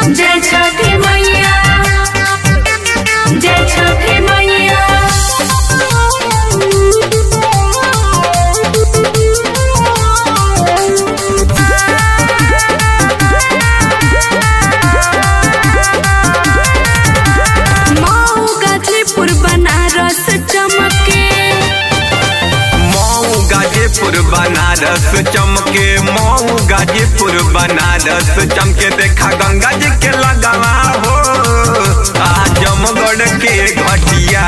जय छठी मैया जय छठी मैया मऊ गाजीपुर बनारस चमके मऊ गाजीपुर बनारस चमके मऊ गाजीपुर बनारस चमके देखा गंगा जी के लगावा हो आजमगढ़ के घटिया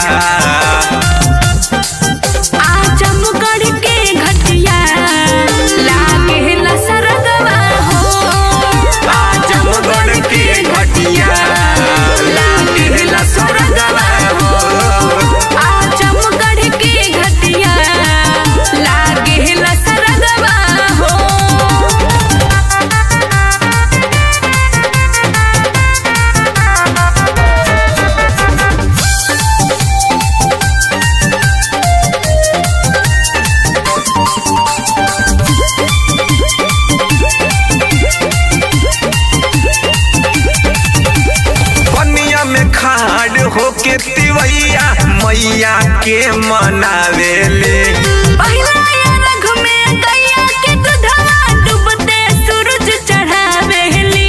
आजमगढ़ के घटिया लागे सरगवा हो आजमगढ़ के घटिया लागेला स्वर्गवा हो आजमगढ़ के घटिया लागे सरगवा हो पनिया में खाड़ होके तिवैया मैया के मनावेले पहिला अरघ में गैया के दूधवा डूबते सूरज चढ़ावेली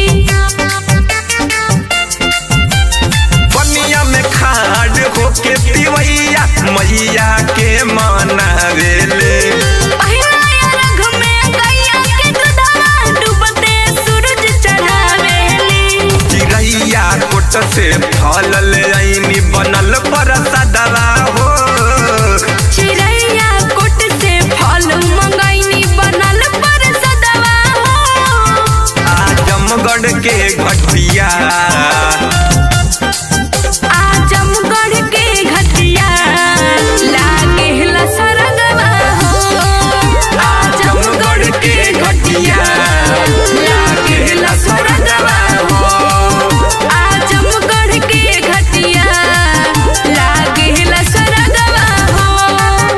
पनिया में खाड़ होके तिवैया मैया के मनावेले पहिला अरघ में गैया के दूधवा डूबते सूरज चढ़ावेली चिड़ैया कोट से फल ले आईनी बनल परसदवा हो चिड़ैया कोट से फल मंगैनी बनल पर सदवा हो आजमगढ़ के घटिया आजमगढ़ के घटिया लागे सरगवा हो आजमगढ़ के घटिया लागेला स्वर्गवा हो आजमगढ़ के घटिया लागे सरगवा हो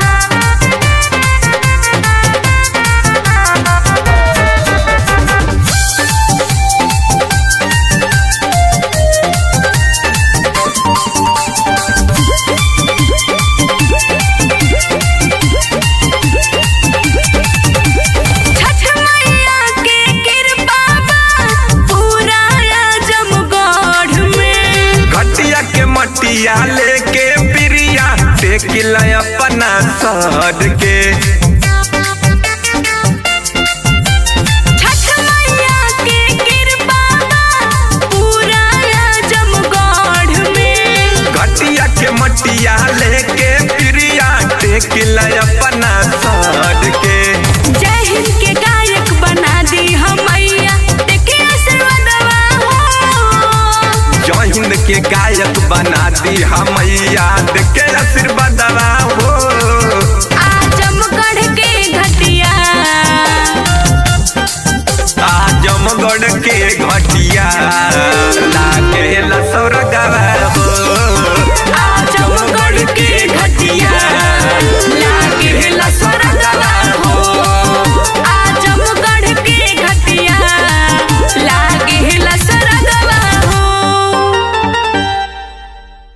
छठ मैया के कृपा बा पूरा आजमगढ़ में घटिया के मटिया लेके प्रिया टेकिल अपना सर के छठ मैया के कृपा बा पूरा आजमगढ़ में घटिया के मटिया लेके प्रिया टेकिल अपना सर के जय हिंद के गायक बना दी हम मैया देखे आशीर्वादवा हो जय हिंद के गायक बना दी हमैया के आशीर्वादवा हो आजमगढ़ के घटिया आजमगढ़ के